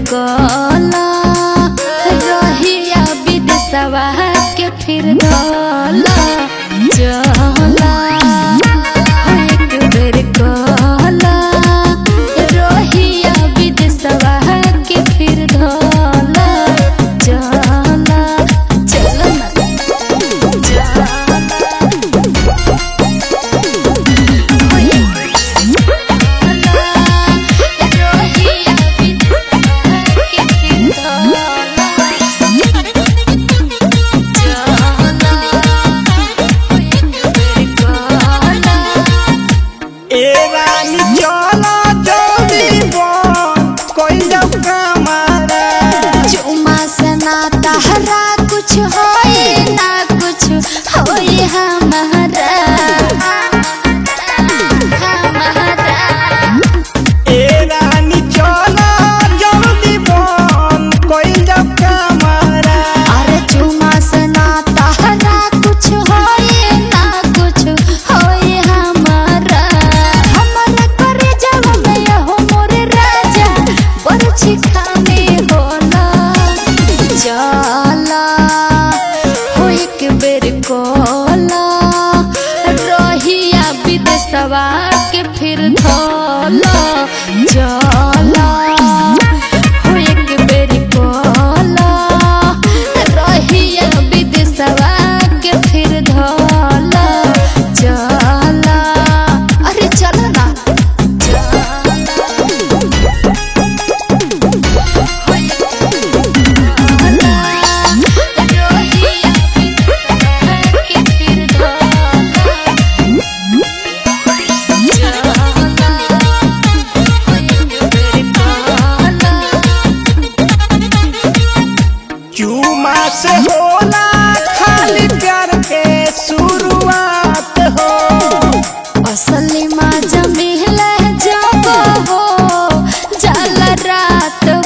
गला रहिया विदेशवा के फिर धला चला एक बेर गला रहिया विदेशवा के फिर धला चला चला ए रानी चलो जल्दी बोल कोई जब कमारा चुमा से ना तहरा कुछ होए ना कुछ होए हमारा हमारा ए रानी चलो जल्दी बोल कोई जब कमारा अरे चुमा से ना तहरा कुछ होए ना कुछ होए हमारा हमारा करे जब मैं हो मोरे राजा बरछी खाने होला जाला हो एक बेर कोला रहिया विदेशवा के फिर धोला जाला हो एक बेर कोला रहिया विदेशवा के फिर धोला जाला अरे चलो ना चूमा से होला खाली प्यार के शुरुआत हो असली माजा मिले जब हो जल रात